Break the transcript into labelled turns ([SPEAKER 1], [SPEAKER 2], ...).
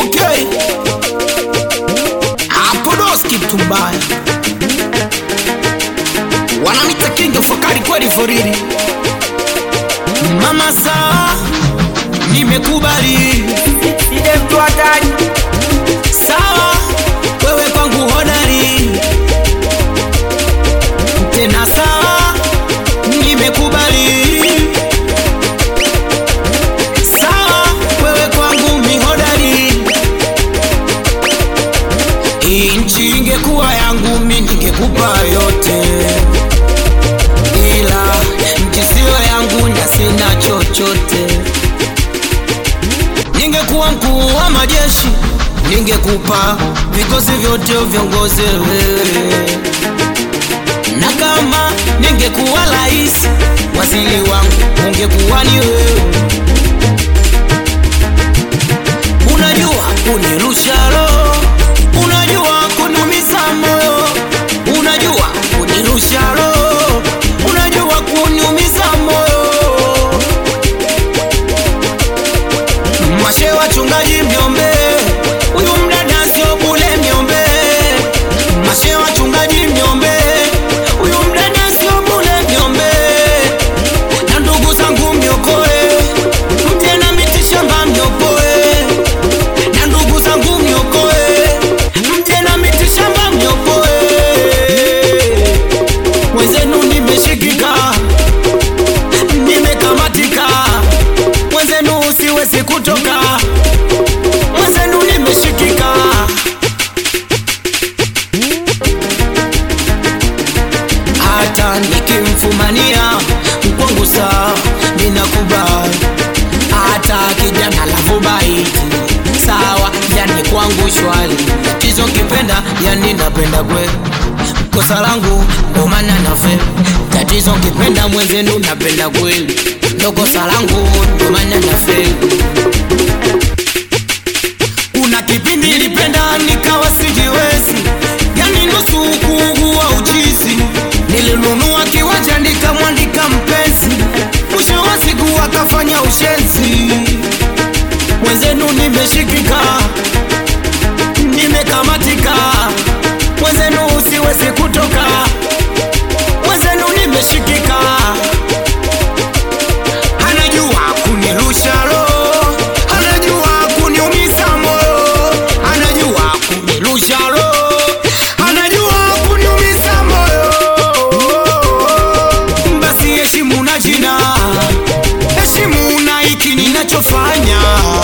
[SPEAKER 1] Okay, Apodoski mtu mbaya, wanamita kinga fakari kweli foriri. Mama sawa, nimekubali
[SPEAKER 2] Side mtu hatari
[SPEAKER 1] sawa, wewe kwangu hodari tena sawa, nimekubali sawa, wewe kwangu mihodari. Hii nchi ingekuwa yangu mi ningekupa yote, ila nchi siyo yangu na sina chochote. Ningekuwa mkuu wa majeshi, ningekupa vikosi vyote viongoze wewe, na kama ningekuwa rais, waziri wangu ungekuwa ni wewe. Unajua kunirusha roho, unajua kunumiza moyo, unajua kunirusha roho, unajua kuniumiza moyo. Mashe wachungaji mniombe, huyu mdada sio bule mniombe. Mashe wachungaji mniombe, huyu mdada sio bule mniombe. Na ndugu zangu mniokoe, mje na miti shamba mniokoe. Na ndugu zangu mniokoe, mje na miti shamba mniokoe. Wenzenu nimeshikika, nimekamatika, mwenzenu siwezi kutoka, mwenzenu nimeshikika. Hata nikimfumania mkwangu saa ninakubali, hata kijana lavu baiti sawa, yani kwangu shwari. Tatizo kipenda, yani napenda kweli, kosa langu ndo maana nafe. Tatizo kipenda mwenzenu, napenda kweli, ndo kosa langu ndo maana nafe. Kuna kipindi nilipenda nikawa sijiwezi, yani nusu kuugua uchizi. Nilinunua kiwanja nikamwandika mpenzi, mwisho wa siku akafanya ushenzi. Mwenzenu nimeshikika, nimekamatika, mwenzenu siwezi kutoka, mwenzenu nimeshikika. Anajua kunirusha roho, anajua kuniumiza moyo, anajua kunirusha roho, anajua kuniumiza moyo. Basi heshimu na jina, heshimu na hiki ninachofanya.